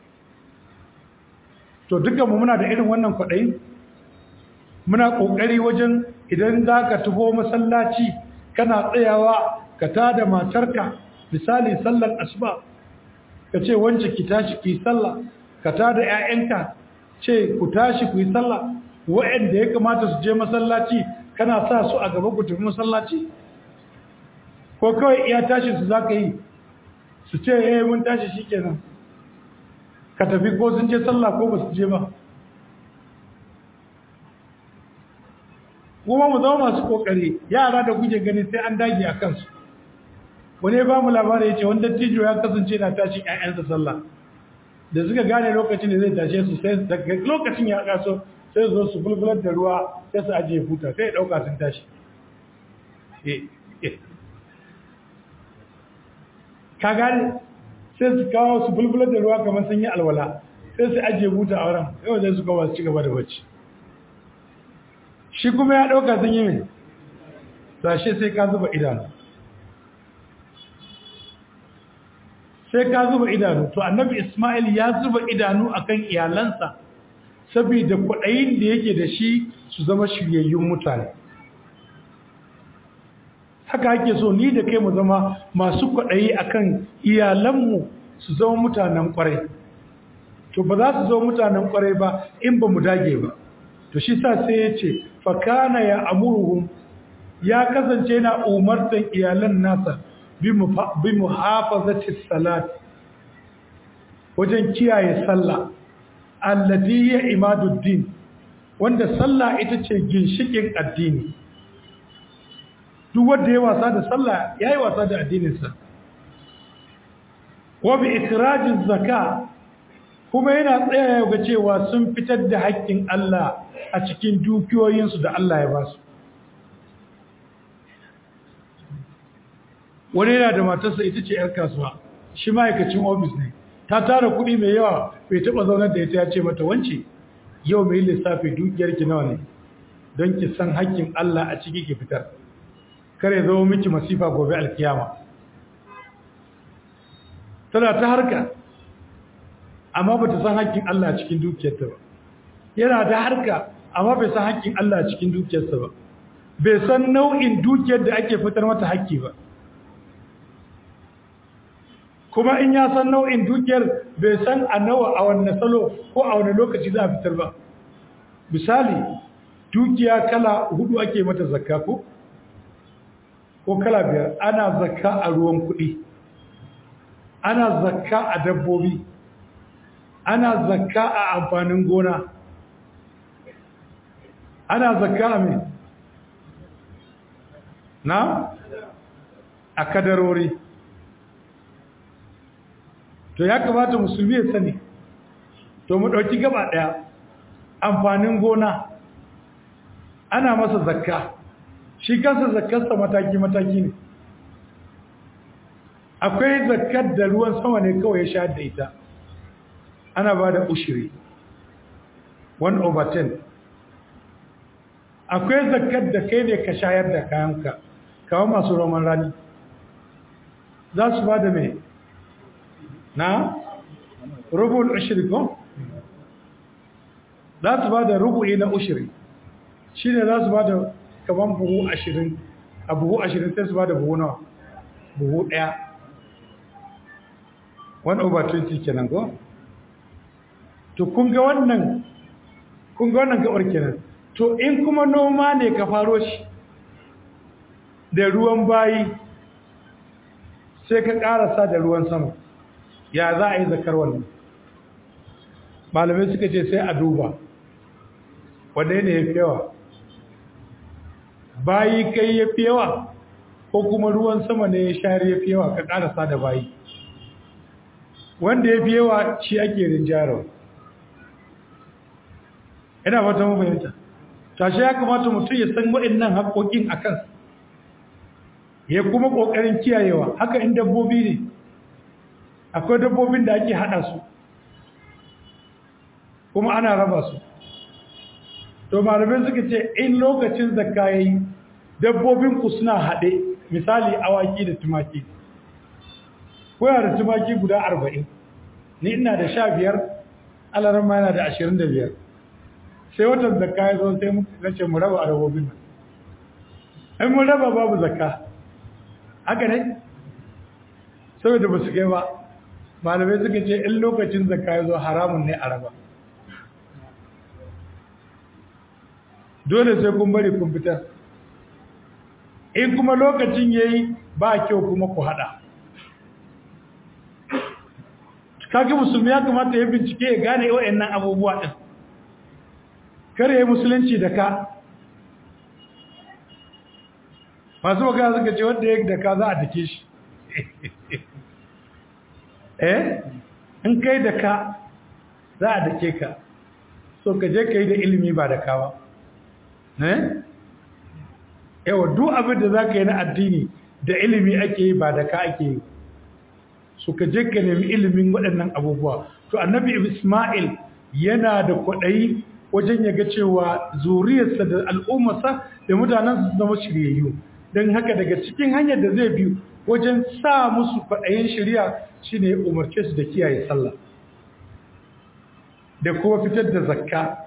to dukkanmu muna da irin wannan kwaɗayi muna ƙoƙari wajen idan za ka taho masallaci kana tsayawa ka tada matarka misali sallar asuba ka ce wance ki tashi ki sallah ka tada 'ya'yanka ce ku tashi ku yi sallah wa'anda ya kamata su je masallaci kana sa su a gaba ku tafi masallaci ko kawai iya tashi su za ka yi su ce eh mun tashi shikenan ka tafi ko sun je sallah ko ba su je ba kuma mu zama masu kokari yara da kuke gani sai an dage a kansu wani ba mu labari ya ce wanda tijo ya kasance na tashin 'ya'yansa sallah da suka gane lokacin da zai tashe su sai daga lokacin ya kaso sai zo su bulbular da ruwa sai su ajiye huta sai ya dauka sun tashi ka gane sai su kawo su bulbular da ruwa kamar sun yi alwala sai su ajiye huta a wurin yau zai su kawo su ci gaba da bacci shi kuma ya dauka sun yi mai sashe sai ka zuba idanu sai ka zuba idanu to annabi ismail ya zuba idanu akan iyalansa saboda kwaɗayin da yake da shi su zama shiryayyun mutane haka ake so ni da kai mu zama masu kwaɗayi akan iyalanmu su zama mutanen ƙwarai to ba za su zama mutanen ƙwarai ba in ba mu dage ba to shi sa sai ya ce fakana ya amuruhum ya kasance na umartan iyalan nasa bi muhafazati salat wajen kiyaye sallah allati ya imaduddin wanda sallah ita ce ginshikin addini duk wanda ya wasa da sallah yayi wasa da addininsa wa bi ikhrajiz zaka kuma yana tsaya ga cewa sun fitar da haƙƙin Allah a cikin dukiyoyinsu da Allah ya ba su wani yana da matarsa ita ce 'yar kasuwa shi ma'aikacin ofis ne ta tara kuɗi mai yawa bai taɓa zaunar da ita ya ce mata wance yau mai lissafi dukiyarki nawa ne don ki san haƙƙin Allah a ciki ki fitar kare zama miki masifa gobe alkiyama tana ta harka amma ba ta san haƙƙin Allah a cikin dukiyarta ba yana da harka amma bai san haƙƙin Allah a cikin dukiyarsa ba bai san nau'in dukiyar da ake fitar mata haƙƙi ba kuma in ya san nau'in dukiyar bai san a nawa a wanne salo ko a wanne lokaci za a fitar ba misali dukiya kala hudu ake mata zakka ko ko kala biyar ana zakka a ruwan kuɗi ana zakka a dabbobi ana zakka a amfanin gona ana zakka a mai na a kadarori to ya kamata musulmi ya sani to mu ɗauki gaba ɗaya amfanin gona ana masa zakka shi kansa zakkarsa mataki-mataki ne akwai zakkar da ruwan sama ne kawai ya sha da ita ana ba da ushiri 1 over 10 akwai zakkar da kai ne ka shayar da kayanka kawo masu roman rani za su ba da mai na rubul ushiri ko za su ba da rubu'i na ushiri shi ne za su ba da kaman buhu ashirin a buhu ashirin sai su ba da buhu nawa buhu ɗaya 1 over 20 kenan ko to kun ga wannan kun ga wannan gabar kenan to in kuma noma ne ka faro shi da ruwan bayi sai ka karasa da ruwan sama ya za a yi zakar wannan malamai suka ce sai a duba wadda ne ya fi yawa bayi kai ya fi yawa ko kuma ruwan sama ne ya share ya fi yawa ka karasa da bayi wanda ya fi yawa shi ake rinjarawa ina fata mu fahimta tashi ya kamata mutum ya san waɗannan haƙoƙin a kansa ya kuma ƙoƙarin kiyayewa haka in dabbobi ne akwai dabbobin da ake haɗa su kuma ana raba su to malamai suka ce in lokacin zakka yayi dabbobin ku suna haɗe misali awaki da tumaki kuna da tumaki guda arba'in ni ina da sha biyar alaran ma yana da ashirin da biyar sai watan zakka ya zo sai muka ce mu raba a dabbobin nan in mun raba babu zakka haka ne saboda ba su kai ba malamai suka ce in lokacin zakka ya zo haramun ne a raba dole sai kun bari kun fitar in kuma lokacin yayi ba kyau kuma ku hada kage musulmi ya kamata ya bincike ya gane wayannan abubuwa din kare yayi musulunci da ka masu magana suka ce wanda ya da ka za a dake shi eh in kai da ka za a dake ka so ka je ka yi da ilimi ba da ka ba eh yawa duk abin da za ka yi na addini da ilimi ake yi ba da ka ake yi su ka je ka nemi ilimin waɗannan abubuwa to annabi isma'il yana da kwaɗayi wajen ya ga cewa zuriyarsa da al'ummarsa da mutanensu su zama shiryayyu don haka daga cikin hanyar da zai biyu wajen sa musu kwaɗayin shirya shine ya umarce su da kiyaye sallah da kuma fitar da zakka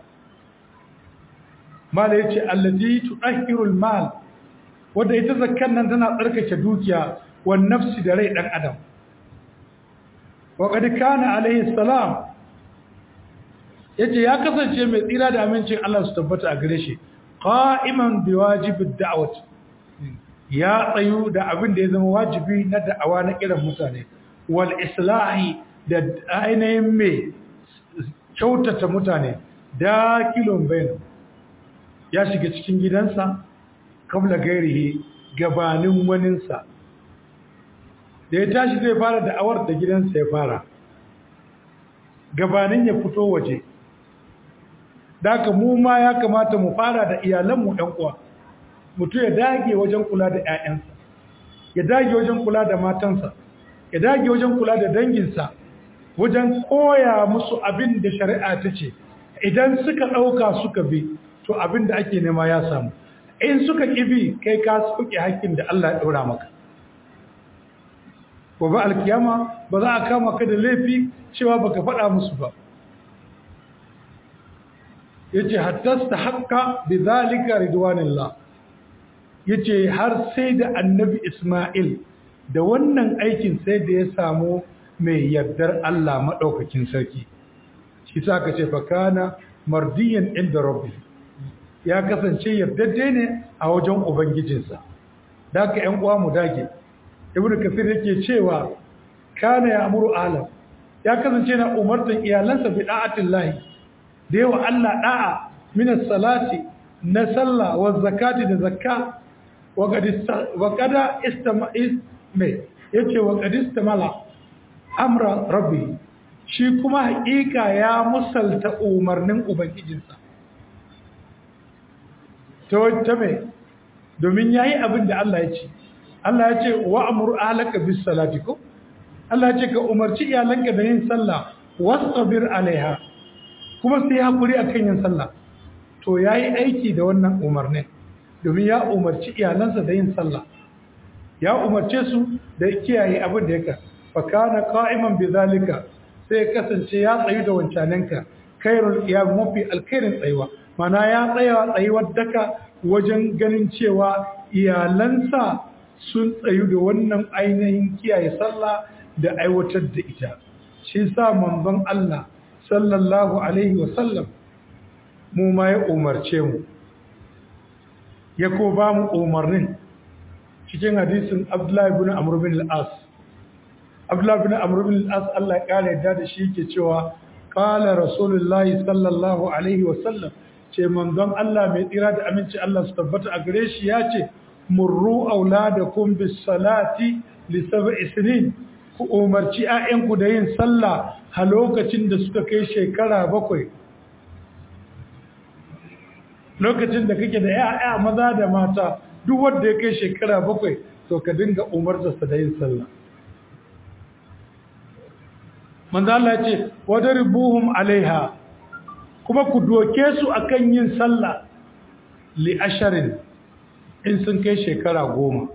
mala ya ce allazi tuɗahirul mal wadda ita zakkan nan tana tsarkake dukiya wa nafsi da rai ɗan adam wa qad kana alaihi salam yace ya kasance mai tsira da amincin Allah su tabbata a gare shi qa'iman bi wajibid da'wat ya tsayu da abin da ya zama wajibi na da'awa na kiran mutane wal islahi da ainihin mai kyautata mutane da kilon bayan ya shiga cikin gidansa kabla gairihi gabanin waninsa da ya tashi zai fara da'awar da gidansa ya fara gabanin ya fito waje daga mu ma ya kamata mu fara da iyalanmu ɗan uwa mutum ya dage wajen kula da 'ya'yansa ya dage wajen kula da matansa ya dage wajen kula da danginsa wajen koya musu abin da shari'a ta ce idan suka ɗauka suka bi to abin da ake nema ya samu in suka ƙibi kai ka suke haƙƙin da Allah ya ɗora maka gobe alkiyama ba za a kama ka da laifi cewa baka faɗa musu ba yace hattasta haqqa bidhalika ridwanillah yace har sai da annabi Isma'il da wannan aikin sai da ya samu mai yardar Allah madaukakin sarki shi sa ka ce fa kana mardiyan inda rabbi ya kasance yardadde ne a wajen ubangijinsa da ka ƴan uwa mu dage ibnu kafir yake cewa kana ya amuru alam ya kasance na umartan iyalansa bi da'atillahi da yawa Allah da'a min salati na sallah wa zakati da zakka wa kada istama'is me yace wa qad istamala amra rabbi shi kuma haƙiƙa ya musalta umarnin ubangijinsa to ta me domin yayi abin da Allah ya ce Allah ya ce wa amur ahlaka bis salati ko Allah ya ce ka umarci iyalanka da yin sallah wasabir alaiha kuma sai hakuri akan yin sallah to yayi aiki da wannan umarnin domin ya umarci iyalansa da yin sallah ya umarce su da kiyaye abin da yake fa kana qa'iman bizalika sai kasance ya tsayu da wancananka khairul qiyam mafi alkhairin tsayuwa mana ya tsaya tsayuwar daka wajen ganin cewa iyalansa sun tsayu da wannan ainihin kiyaye sallah da aiwatar da ita shi sa manzon Allah sallallahu alaihi wasallam mu ma ya umarce mu ya ko ba mu umarnin cikin hadisin Abdullahi ibn Amr bin al-As Abdullahi ibn Amr bin al-As Allah ya kare yadda da shi yake cewa qala rasulullahi sallallahu alaihi wasallam ce manzon Allah mai tsira da aminci Allah su tabbata a gare shi ya ce murru auladakum bis salati li sab'i sinin ku umarci 'ya'yanku da yin sallah a lokacin da suka kai shekara bakwai lokacin da kake da 'ya'ya maza da mata duk wanda ya kai shekara bakwai to ka dinga umartarsa da yin sallah manzo Allah ya ce wadribuhum alaiha kuma ku doke su akan yin sallah li asharin in sun kai shekara goma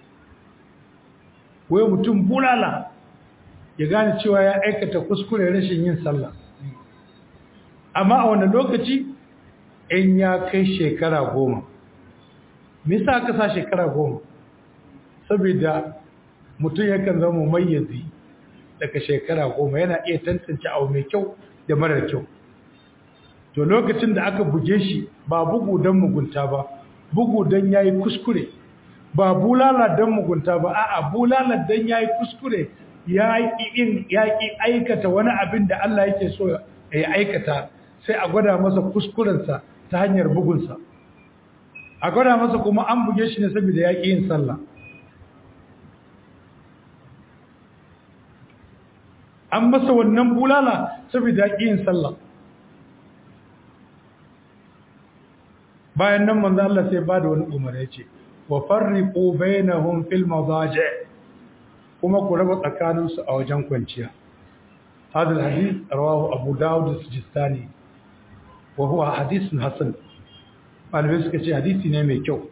wai mutum bulala ya gane cewa ya aikata kuskure rashin yin sallah amma a wani lokaci in ya kai shekara goma misa aka sa shekara goma saboda mutum yakan zama mayyazi daga shekara goma yana iya tantance abu mai kyau da marar kyau to lokacin da aka buge shi ba bugu don mugunta ba bugu don ya yi kuskure ba bulala don mugunta ba a'a bulala don ya yi kuskure ya ƙi aikata wani abin da Allah yake so ya aikata sai a gwada masa kuskurensa ta hanyar bugunsa a gwada masa kuma an buge shi ne saboda ya ƙi yin sallah an masa wannan bulala saboda ya ƙi yin sallah bayan nan manzo Allah sai ba da wani umar ya ce wa farriqu bainahum fil madaji' kuma ku raba tsakaninsu a wajen kwanciya hadal hadith rawahu abu dawud as-sijistani wa huwa hadithun hasan malamai suka ce hadisi ne mai kyau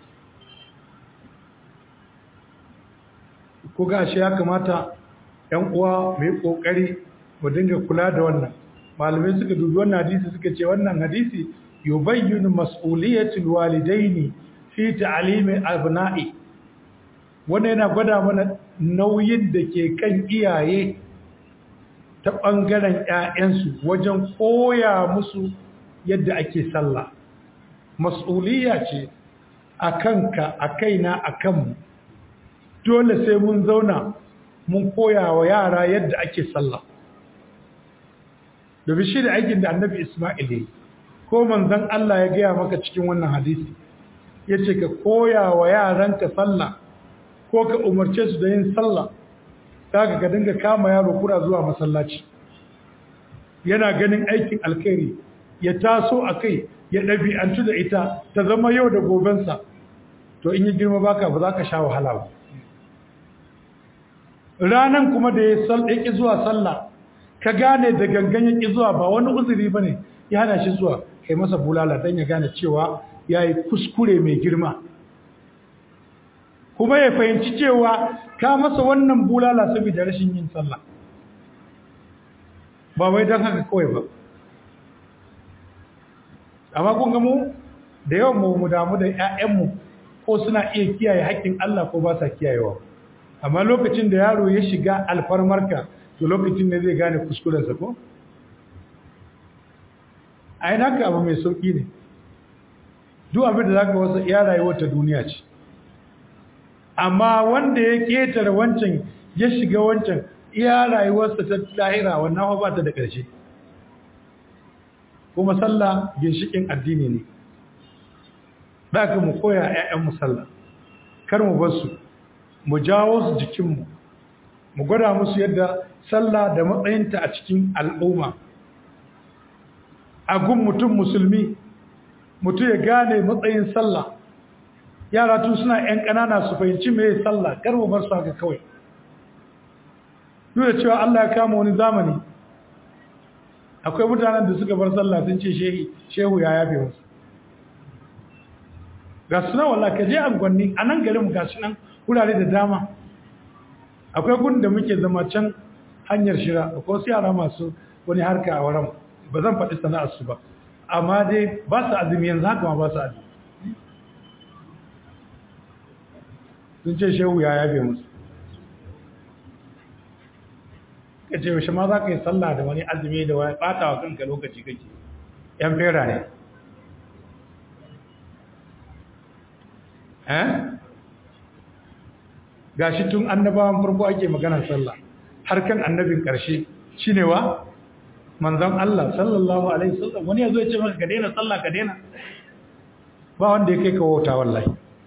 ko ga shi ya kamata yan uwa mai kokari mu dinga kula da wannan malamai suka dubi wannan hadisi suka ce wannan hadisi yubayyinu mas'uliyatul walidaini fi ta'limi abna'i wanda yana gwada mana nauyin da ke kan iyaye ta ɓangaren ‘ya'yansu wajen koya musu yadda ake sallah mas'uliya ce a kanka a kaina a kanmu dole sai mun zauna mun koya wa yara yadda ake sallah da bishi da aikin da annabi ismail ya ko manzan Allah ya gaya maka cikin wannan hadisi ya ce ka koya wa yaranka sallah ko ka umarce su da yin sallah kaga ka dinga kama yaro kura zuwa masallaci yana ganin aikin alkhairi ya taso a kai ya ɗabi'antu da ita ta zama yau da gobensa to in yi girma baka ba za ka sha wahala ba ranan kuma da ya ƙi zuwa sallah ka gane da gangan ya ƙi zuwa ba wani uzuri ba ne ya hana shi zuwa kai masa bulala don ya gane cewa ya yi kuskure mai girma kuma ya fahimci cewa ka masa wannan bulala saboda rashin yin sallah ba wai don haka kawai ba amma kun ga mu da yawan mu mu damu da ƴaƴanmu ko suna iya kiyaye haƙƙin Allah ko ba sa kiyayewa amma lokacin da yaro ya shiga alfarmarka to lokacin ne zai gane kuskurensa ko ai naka abu mai sauki ne duk abin da zaka wasa iya rayuwar ta duniya ce amma wanda ya ketare wancan ya shiga wancan iya rayuwarsa ta lahira wannan ba ta da ƙarshe kuma sallah ginshikin addini ne ka mu koya ƴaƴan mu sallah kar mu bar su mu jawo su jikinmu mu gwada musu yadda sallah da matsayinta a cikin al'umma a gun mutum musulmi mutum ya gane matsayin sallah yara tun suna 'yan ƙanana su fahimci mai sallah kar mu bar su haka kawai duk da cewa Allah ya kama wani zamani akwai mutanen da suka bar sallah sun ce shehu ya yafe musu ga suna walla ka je angwanni a nan garin ga sunan wurare da dama akwai gun da muke zama can hanyar shira akwai wasu yara masu wani harka a wurin ba zan faɗi sana'arsu ba amma dai ba su azumi yanzu haka ma ba su azumi sun ce shehu ya yabe musu ka ce yaushe ma za ka yi sallah da wani azumi da wani ɓata wa kanka lokaci kake ‘yan fera ne eh ga shi tun annabawan farko ake maganar sallah har kan annabin ƙarshe shi ne wa manzan Allah sallallahu alaihi sallam wani ya zo ya ce maka ka daina sallah ka daina ba wanda ya kai ka wauta wallahi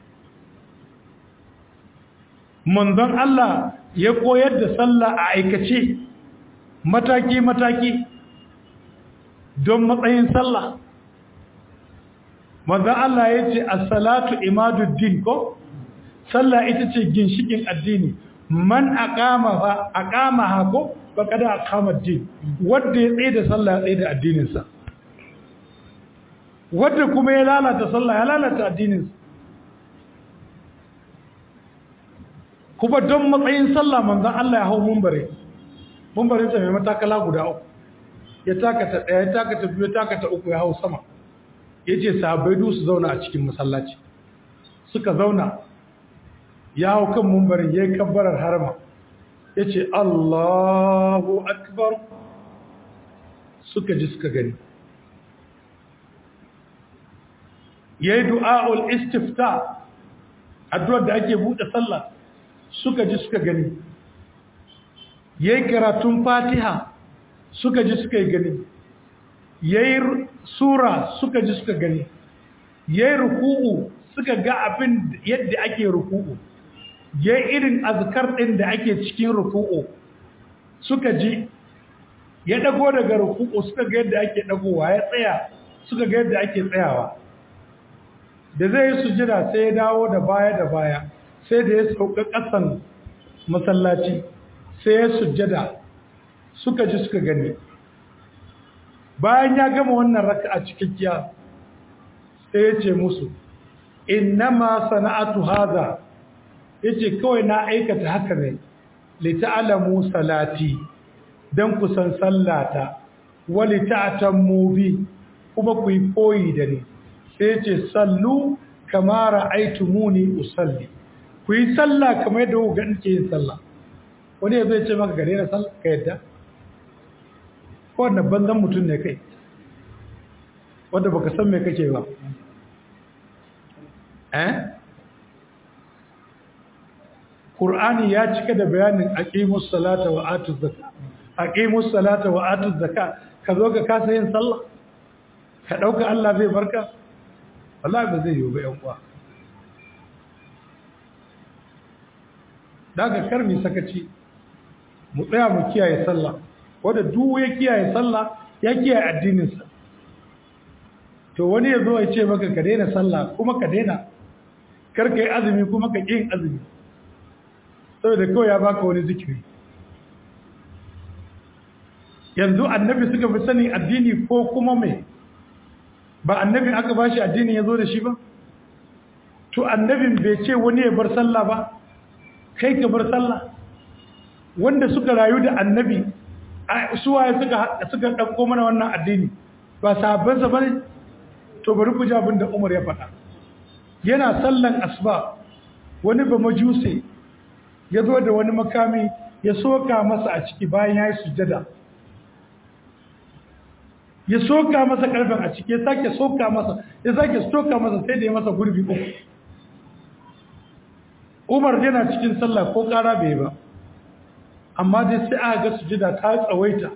manzon Allah ya koyar da sallah a aikace mataki-mataki don matsayin sallah manzon Allah ya ce as-salatu imaduddin ko sallah ita ce ginshikin addini man aqama fa aqama ha ko faqad aqama ad-din wanda ya tsaye da sallah ya tsaye da addinin sa wanda kuma ya lalata sallah ya lalata addinin sa kuma don matsayin sallah manzon Allah ya hau mumbare mumbarin sa mai matakala guda uku ya takata daya ya takata biyu ya takata uku ya hau sama yace sahabbai du su zauna a cikin masallaci suka zauna ya hau kan mumbarin yayin kabbarar harama yace Allahu akbar suka ji suka gani yayi du'aul istifta addu'ar da ake bude sallah suka ji suka gani yayi karatun fatiha suka ji suka gani yayi sura suka ji suka gani yayi ruku'u suka ga abin yadda ake ruku'u yayi irin azkar din da ake cikin ruku'u suka ji ya dago daga ruku'u suka ga yadda ake dagowa ya tsaya suka ga yadda ake tsayawa da zai sujira sai ya dawo da baya da baya sai da ya sauka ƙasan masallaci sai ya sujjada suka ji suka gani bayan ya gama wannan raka'a cikakkiya sai ya ce musu innama sana'atu hadha yace kawai na aikata haka ne li ta'lamu salati dan ku san sallata wa li ta'tammu bi kuma ku yi koyi da ni sai yace sallu kama ra'aytumuni usalli ku yi sallah kamar yadda ku ganin ke yin sallah wani ya zai ce maka gare na sallah ka yadda ko wanda banzan mutum ne kai wanda baka san me kake ba eh Qur'ani ya cika da bayanin aqimus salata wa atuz zakat aqimus salata wa atuz zakat ka zo ka kasa yin sallah ka dauka Allah zai barka wallahi ba zai yi ba yan uwa daga karmi sakaci mu tsaya mu kiyaye sallah wanda duk ya kiyaye sallah ya kiyaye addininsa to wani ya zo ya ce maka ka daina sallah kuma ka daina kar ka yi azumi kuma ka ƙin azumi saboda kawai ya baka wani zikiri yanzu annabi suka fi sani addini ko kuma mai ba annabi aka ba shi addini ya zo da shi ba to annabin bai ce wani ya bar sallah ba kai ka bar sallah wanda suka rayu da annabi suwaye suka suka dauko mana wannan addini ba sahabbansa bane to bari ku ji abin da Umar ya faɗa yana sallan asuba wani ba majuse ya zo da wani makami ya soka masa a ciki bayan ya yi sujjada ya soka masa karfin a ciki ya sake soka masa ya sake soka masa sai da ya masa gurbi uku Umar yana cikin sallah ko ƙara bai ba amma dai sai aka ga sujada ta tsawaita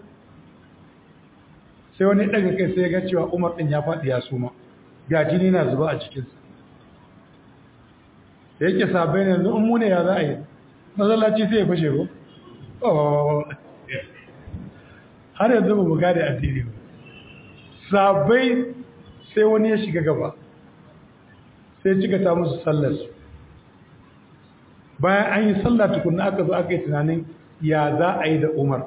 sai wani daga kai sai ya ga cewa Umar din ya faɗi ya suma ga jini na zuba a cikin sa da yake sabai ne yanzu in mu ne ya za a yi masallaci sai ya fashe ko har yanzu ba mu gane addini ba sabai sai wani ya shiga gaba sai cika ta musu sallar su bayan an yi sallah tukunna aka zo aka yi tunanin ya za a yi da umar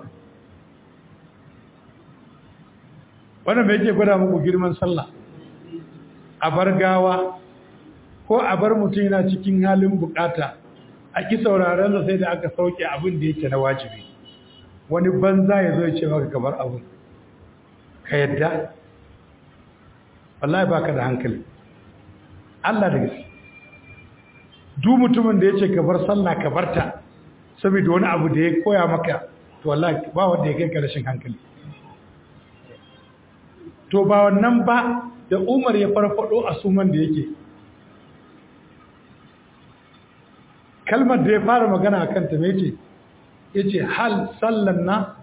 wannan bai ke gwada muku girman sallah a bar gawa ko a bar mutum yana cikin halin bukata a ki sauraron da sai da aka sauke abin da yake na wajibi wani banza ya zo ya ce maka kamar abin ka yadda wallahi baka da hankali Allah da gaske duk mutumin da ya ce ka bar sallah ka barta saboda wani abu da ya koya maka to wallahi ba wanda ya kai ka rashin hankali to ba wannan ba da umar ya farfado a suman da yake kalmar da ya fara magana a kanta mai ce ya ce hal sallan na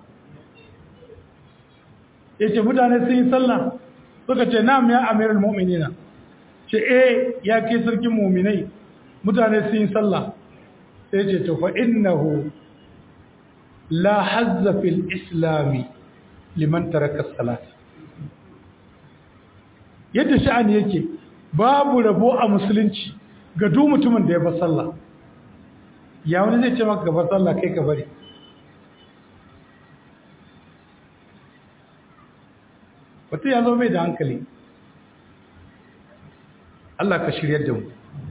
ya ce mutane sun yi sallah suka ce na ya amiral mu'minina ce eh ya ke sarkin mu'minai mutane sun yi sallah sai ce to fa innahu la hazza fil islami liman taraka salat yadda sha'ani yake babu rabo a musulunci ga duk mutumin da ya bar sallah ya wani zai ce maka gabar sallah kai ka bari wata ya zo mai da hankali Allah ka shiryar da mu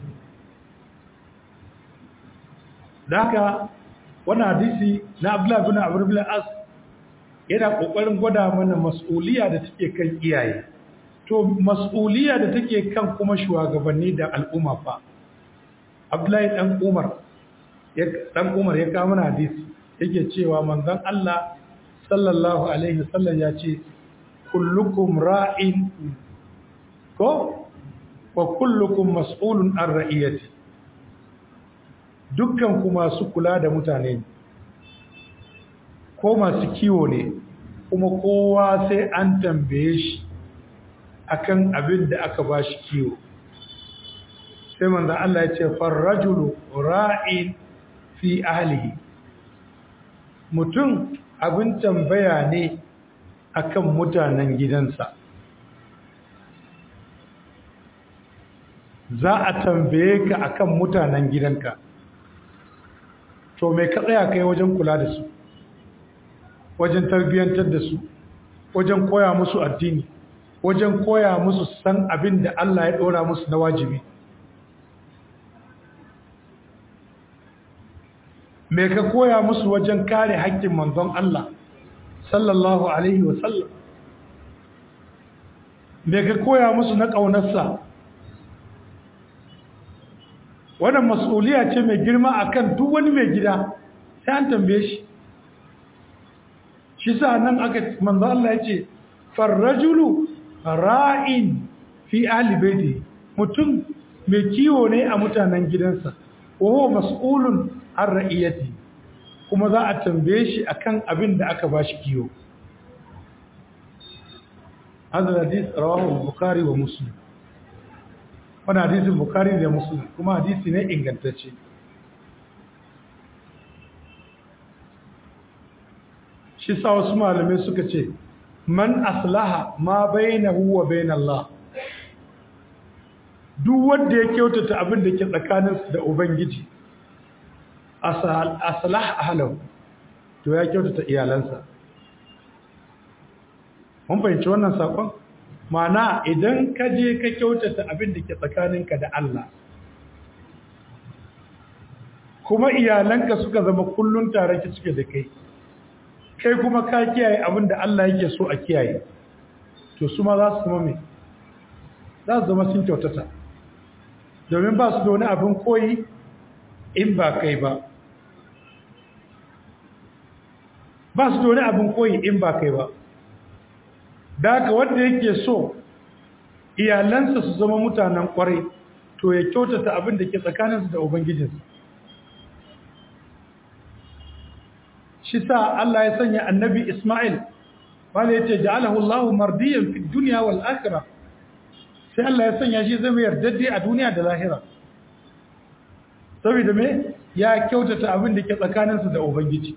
da haka wani hadisi na abdullahi bin abu bin as yana kokarin gwada mana mas'uliya da take kan iyaye to mas'uliya da take kan kuma shugabanni da al'umma fa abdullahi dan umar dan umar ya kawo mana hadisi yake cewa manzon Allah sallallahu alaihi wasallam ya ce kullukum ra'in ko wa kullukum mas'ulun an ra'iyati dukkan ku masu kula da mutane ko masu kiwo ne kuma kowa sai an tambaye shi akan abin da aka bashi kiwo sai manzo Allah ya ce farrajulu ra'in fi ahlihi mutum abin tambaya ne akan mutanen gidansa za a tambaye ka akan mutanen gidanka to mai ka tsaya kai wajen kula da su wajen tarbiyyantar da su wajen koya musu addini wajen koya musu san abin da Allah ya ɗora musu na wajibi me ka koya musu wajen kare haƙƙin manzon Allah sallallahu alaihi wasallam me ka koya musu na ƙaunarsa wannan mas'uliya ce mai girma akan duk wani mai gida sai an tambaye shi shi sa nan aka manzo Allah ya ce farrajulu ra'in fi ahli baiti mutum mai kiwo ne a mutanen gidansa wa huwa mas'ulun an ra'iyati kuma za a tambaye shi akan abin da aka bashi kiwo hadha hadith rawahu bukhari wa muslim wannan hadisin bukhari da muslim kuma hadisi ne ingantacce shi sa wasu malamai suka ce man aslaha ma bainahu wa bainallah duk wanda ya kyautata abin da ke tsakaninsu da ubangiji aslah ahlahu to ya kyautata iyalansa mun fahimci wannan sakon mana idan ka je ka kyautata abin da ke tsakaninka da Allah kuma iyalanka suka zama kullun tare ki suke da kai kai kuma ka kiyaye abin da Allah yake so a kiyaye to su ma za su zama me za su zama sun kyautata domin ba su da wani abin koyi in ba kai ba ba su da wani abin koyi in ba kai ba da haka wanda yake so iyalansa su zama mutanen kwarai to ya kyautata abin da ke tsakaninsu da ubangijinsu shi sa Allah ya sanya annabi Ismail wanda ya ce ja'alahu Allah mardiyan fi dunya wal akhirah sai Allah ya sanya shi zama yardadde a duniya da lahira saboda me ya kyautata abin da ke tsakaninsu da ubangiji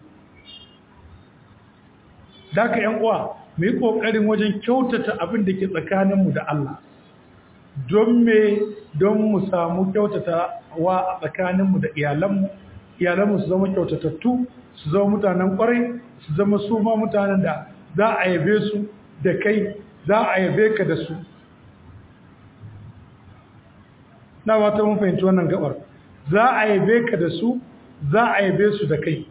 daka yan uwa mu yi kokarin wajen kyautata abin da ke tsakaninmu da Allah don me don mu samu kyautata wa tsakaninmu da iyalanmu iyalanmu su zama kyautatattu su zama mutanen kwarai su zama su ma mutanen da za a yabe su da kai za a yabe ka da su na wata mun fahimci wannan gabar za a yabe ka da su za a yabe su da kai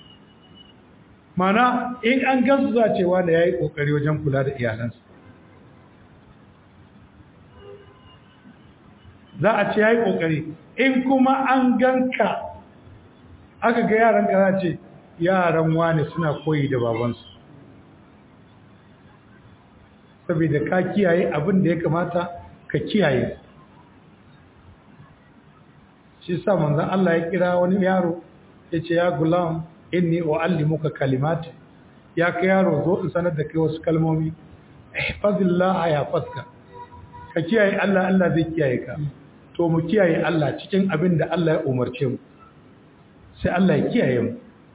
mana in an gansu za cewa da ya yi ƙoƙari wajen kula da iyalansu za a ce ya yi ƙoƙari in kuma an ganka aka ga yaran ka za ce yaran wane suna koyi da babansu saboda ka kiyaye abin da ya kamata ka kiyaye shi sa manzan Allah ya kira wani yaro ya ce ya gulam inni uallimuka kalimati ya ka yaro zo in sanar da kai wasu kalmomi ihfazillah ya faska ka kiyaye Allah Allah zai kiyaye ka to mu kiyaye Allah cikin abin da Allah ya umarce mu sai Allah ya kiyaye mu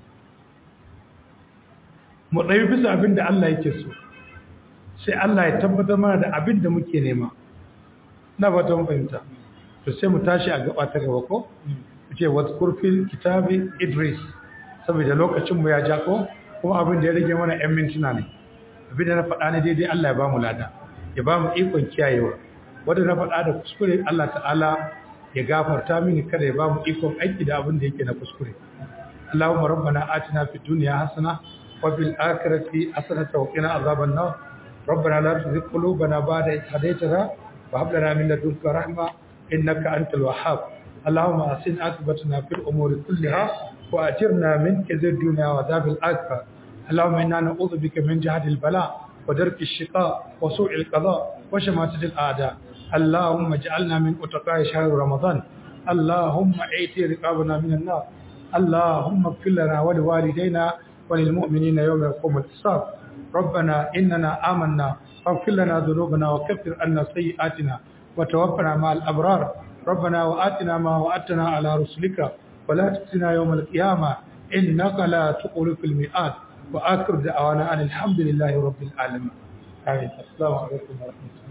mu ɗaya bisa abin da Allah yake so sai Allah ya tabbatar mana da abin da muke nema na ba ta fahimta to sai mu tashi a gaba ta gaba ko ce wasu kurfin kitabi idris saboda lokacin mu ya ja ko kuma abin da ya rage mana 'yan mintuna ne abin da na faɗa ne daidai Allah ya ba mu lada ya ba mu ikon kiyayewa wanda na faɗa da kuskure Allah ta'ala ya gafarta mini kada ya ba mu ikon aiki da abin da yake na kuskure Allahumma rabbana atina fid dunya hasana wa fil akhirati hasanatan wa qina azaban nar ربنا لا تزغ قلوبنا بعد إذ هديتنا وهب لنا من لدنك رحمة إنك أنت الوهاب اللهم أحسن عاقبتنا في الأمور كلها وأجرنا من كذب الدنيا وعذاب الآخرة اللهم إنا نعوذ بك من جهد البلاء ودرك الشقاء وسوء القضاء وشماتة الأعداء اللهم اجعلنا من أتقاء شهر رمضان اللهم اعتي رقابنا من النار اللهم اغفر لنا ولوالدينا وللمؤمنين يوم يقوم الحساب ربنا إننا آمنا فاغفر لنا ذنوبنا وكفر عنا سيئاتنا وتوفنا مع الأبرار ربنا وآتنا ما وعدتنا على رسلك ولا تخزنا يوم القيامة إنك لا تخلف الميعاد وآخر دعوانا أن الحمد لله رب العالمين آمين السلام عليكم ورحمة الله